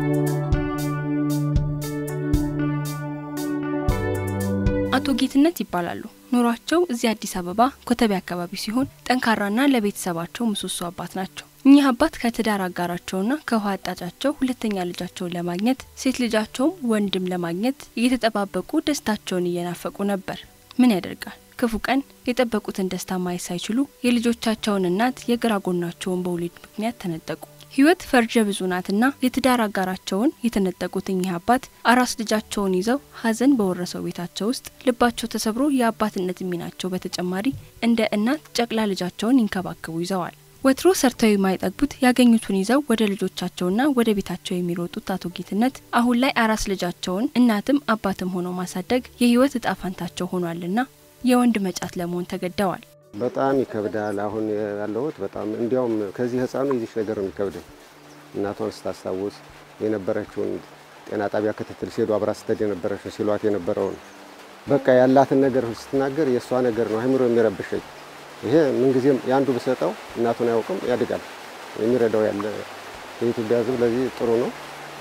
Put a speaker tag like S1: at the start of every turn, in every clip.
S1: አቶ ጌትነት ይባላሉ። ኑሯቸው እዚህ አዲስ አበባ ኮተቤ አካባቢ ሲሆን ጠንካራና ለቤተሰባቸው ምሰሶ አባት ናቸው። እኚህ አባት ከትዳር አጋራቸውና ከውሃ አጣጫቸው ሁለተኛ ልጃቸውን ለማግኘት ሴት ልጃቸውም ወንድም ለማግኘት እየተጠባበቁ ደስታቸውን እየናፈቁ ነበር። ምን ያደርጋል ክፉ ቀን የጠበቁትን ደስታ ማየት ሳይችሉ የልጆቻቸውን እናት የግራ ጎናቸውን በወሊድ ምክንያት ተነጠቁ። ህይወት ፈርጀ ብዙ ናትና የትዳር አጋራቸውን የተነጠቁት እኚህ አባት አራስ ልጃቸውን ይዘው ሐዘን በወረሰው ቤታቸው ውስጥ ልባቸው ተሰብሮ የአባትነት ሚናቸው በተጨማሪ እንደ እናት ጨቅላ ልጃቸውን ይንከባከቡ ይዘዋል። ወትሮ ሰርተው የማይጠግቡት ያገኙትን ይዘው ወደ ልጆቻቸውና ወደ ቤታቸው የሚሮጡት አቶ ጌትነት አሁን ላይ አራስ ልጃቸውን እናትም አባትም ሆነው ማሳደግ የህይወት እጣ ፋንታቸው ሆኗልና የወንድ መጫት ለመሆን ተገደዋል።
S2: በጣም ይከብዳል። አሁን ያለሁት በጣም እንዲያውም ከዚህ ህፃኑ ይዚሽ ነገር ነው የሚከብደኝ። እናቷን ስታስታውስ የነበረችውን ጤና ጣቢያ ክትትል ሲሄዱ አብራ ስትሄድ የነበረችው ሲሏት የነበረውን በቃ ያላትን ነገር ስትናገር የእሷ ነገር ነው አይምሮ የሚረብሸኝ። ይሄ ምንጊዜም የአንዱ ብሰጠው እናቱን አያውቅም ያድጋል። የሚረዳው ያለ የኢትዮጵያ ህዝብ ለዚህ ጥሩ ነው።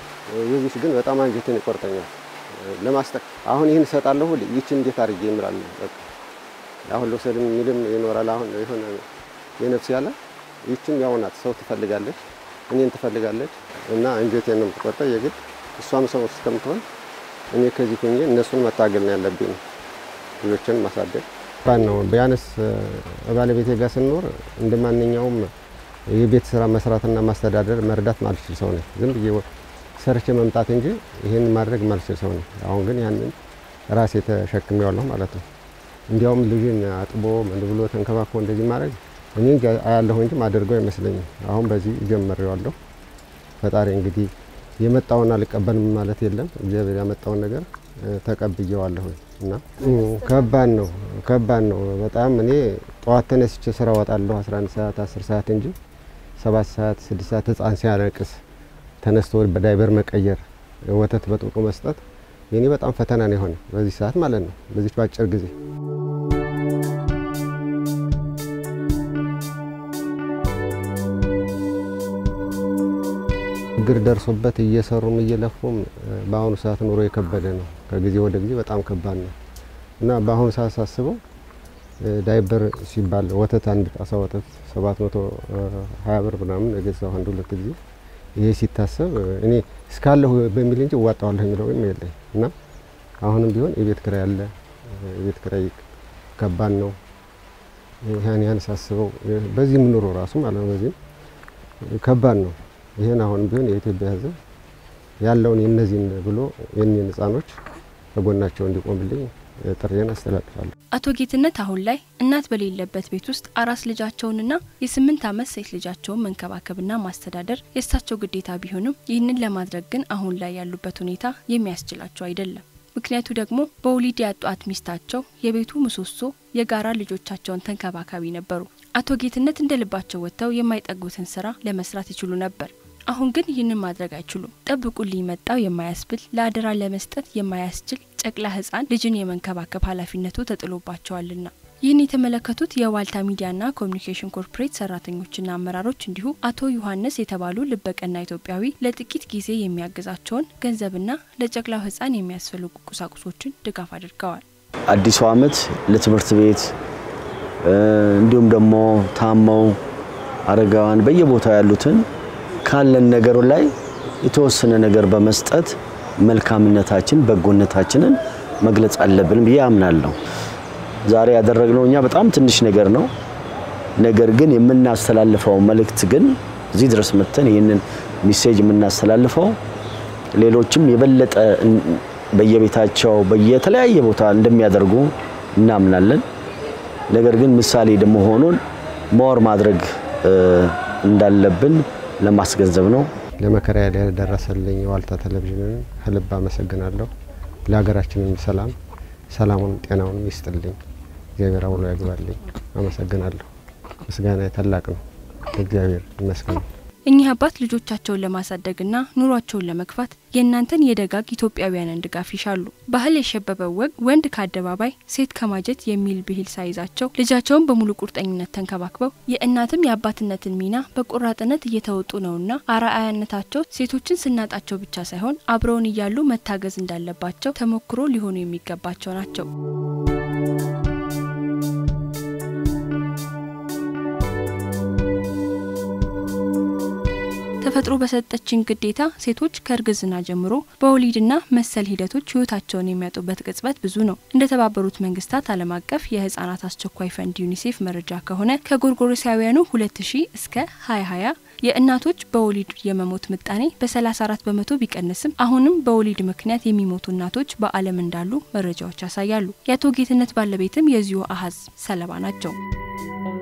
S2: የዚች ግን በጣም አንጀትን ይቆርጠኛል። ለማስጠ አሁን ይህን እሰጣለሁ ይችን እንዴት አድርጌ ይምላል በቃ አሁን ልውሰድ የሚልም ይኖራል። አሁን የሆነ የነፍስ ያለ ይችም ያው ናት። ሰው ትፈልጋለች፣ እኔን ትፈልጋለች እና አንጀቴን ነው የምትቆርጠው የግድ እሷም ሰው እስከምትሆን እኔ ከዚህ ሁኜ እነሱን መታገል ነው ያለብኝ፣ ልጆችን ማሳደግ ባን ነው። ቢያንስ ባለቤቴ ጋር ስንኖር እንደ ማንኛውም የቤት ስራ መስራትና ማስተዳደር መርዳት ማልችል ሰው ነኝ። ዝም ብዬ ሰርቼ መምጣት እንጂ ይህን ማድረግ ማልችል ሰው ነኝ። አሁን ግን ያንን ራሴ ተሸክሜዋለሁ ማለት ነው። እንዲያውም ልጅን አጥቦ ምን ብሎ ተንከባክቦ እንደዚህ ማድረግ እኔ አያለሁ እንጂ ማደርገው አይመስለኝም። አሁን በዚህ ጀመሬዋለሁ። ፈጣሪ እንግዲህ የመጣውን አልቀበልም ማለት የለም። እግዚአብሔር ያመጣውን ነገር ተቀብዬዋለሁ እና ከባድ ነው ከባድ ነው በጣም እኔ ጠዋት ተነስቼ ስራ ወጣለሁ 11 ሰዓት 10 ሰዓት እንጂ 7 ሰዓት 6 ሰዓት ህፃን ሲያለቅስ ተነስቶ በዳይበር መቀየር ወተት በጥብጦ መስጠት የኔ በጣም ፈተና ነው የሆነ በዚህ ሰዓት ማለት ነው በዚች በአጭር ጊዜ ችግር ደርሶበት እየሰሩም እየለፉም በአሁኑ ሰዓት ኑሮ የከበደ ነው። ከጊዜ ወደ ጊዜ በጣም ከባድ ነው እና በአሁኑ ሰዓት ሳስበው ዳይበር ሲባል ወተት አንድ ጣሳ ወተት ሰባት መቶ ሀያ ብር ምናምን የገዛው አንድ ሁለት ጊዜ ይሄ ሲታሰብ እኔ እስካለሁ በሚል እንጂ እዋጣዋለሁ የሚለው ወይም የለኝ እና አሁንም ቢሆን የቤት ኪራይ አለ። የቤት ኪራይ ከባድ ነው። ያን ያን ሳስበው በዚህም ኑሮ ራሱ ማለት ነው በዚህም ከባድ ነው። ይህን አሁን ቢሆን የኢትዮጵያ ሕዝብ ያለውን የነዚህን ብሎ የኔን ህጻኖች ከጎናቸው እንዲቆምልኝ ጥሬን አስተላልፋለሁ።
S1: አቶ ጌትነት አሁን ላይ እናት በሌለበት ቤት ውስጥ አራስ ልጃቸውንና የስምንት ዓመት ሴት ልጃቸውን መንከባከብና ማስተዳደር የእሳቸው ግዴታ ቢሆንም ይህንን ለማድረግ ግን አሁን ላይ ያሉበት ሁኔታ የሚያስችላቸው አይደለም። ምክንያቱ ደግሞ በወሊድ ያጧት ሚስታቸው የቤቱ ምሰሶ፣ የጋራ ልጆቻቸውን ተንከባካቢ ነበሩ። አቶ ጌትነት እንደ ልባቸው ወጥተው የማይጠጉትን ስራ ለመስራት ይችሉ ነበር። አሁን ግን ይህንን ማድረግ አይችሉም። ጠብቁልኝ መጣው የማያስብል ለአደራ ለመስጠት የማያስችል ጨቅላ ህፃን ልጅን የመንከባከብ ኃላፊነቱ ተጥሎባቸዋልና ይህን የተመለከቱት የዋልታ ሚዲያና ኮሚኒኬሽን ኮርፖሬት ሰራተኞችና አመራሮች እንዲሁ አቶ ዮሐንስ የተባሉ ልበቀና ኢትዮጵያዊ ለጥቂት ጊዜ የሚያግዛቸውን ገንዘብና ለጨቅላው ህፃን የሚያስፈልጉ ቁሳቁሶችን ድጋፍ አድርገዋል።
S3: አዲሱ ዓመት ለትምህርት ቤት እንዲሁም ደግሞ ታመው አረጋውያን በየቦታው ያሉትን ካለን ነገር ላይ የተወሰነ ነገር በመስጠት መልካምነታችን በጎነታችንን መግለጽ አለብን ብዬ አምናለሁ። ዛሬ ያደረግነው እኛ በጣም ትንሽ ነገር ነው። ነገር ግን የምናስተላልፈው መልእክት ግን እዚህ ድረስ መጥተን ይህንን ሚሴጅ የምናስተላልፈው ሌሎችም የበለጠ በየቤታቸው በየተለያየ ቦታ እንደሚያደርጉ እናምናለን። ነገር ግን ምሳሌ ደግሞ ሆኖን መወር ማድረግ እንዳለብን ለማስገንዘብ ነው።
S2: ለመከራ ያደረሰልኝ ዋልታ ቴሌቪዥንን ከልብ አመሰግናለሁ። ለሀገራችንም ሰላም ሰላሙን ጤናውን ይስጥልኝ። እግዚአብሔር አውሎ ያግባልኝ። አመሰግናለሁ። ምስጋና ታላቅ ነው። እግዚአብሔር ይመስገን።
S1: እኚህ አባት ልጆቻቸውን ለማሳደግና ኑሯቸውን ለመግፋት የእናንተን የደጋግ ኢትዮጵያውያንን ድጋፍ ይሻሉ። ባህል የሸበበው ወግ ወንድ ከአደባባይ ሴት ከማጀት የሚል ብሂል ሳይዛቸው ልጃቸውን በሙሉ ቁርጠኝነት ተንከባክበው የእናትም የአባትነትን ሚና በቆራጥነት እየተወጡ ነውና አርአያነታቸው ሴቶችን ስናጣቸው ብቻ ሳይሆን አብረውን እያሉ መታገዝ እንዳለባቸው ተሞክሮ ሊሆኑ የሚገባቸው ናቸው። ተፈጥሮ በሰጠችን ግዴታ ሴቶች ከእርግዝና ጀምሮ በወሊድና መሰል ሂደቶች ህይወታቸውን የሚያጡበት ቅጽበት ብዙ ነው። እንደ ተባበሩት መንግስታት ዓለም አቀፍ የህጻናት አስቸኳይ ፈንድ ዩኒሴፍ መረጃ ከሆነ ከጎርጎሮሳውያኑ 2000 እስከ 2020 የእናቶች በወሊድ የመሞት ምጣኔ በ34 በመቶ ቢቀንስም አሁንም በወሊድ ምክንያት የሚሞቱ እናቶች በዓለም እንዳሉ መረጃዎች ያሳያሉ። የአቶ ጌትነት ባለቤትም የዚሁ አሀዝ ሰለባ ናቸው።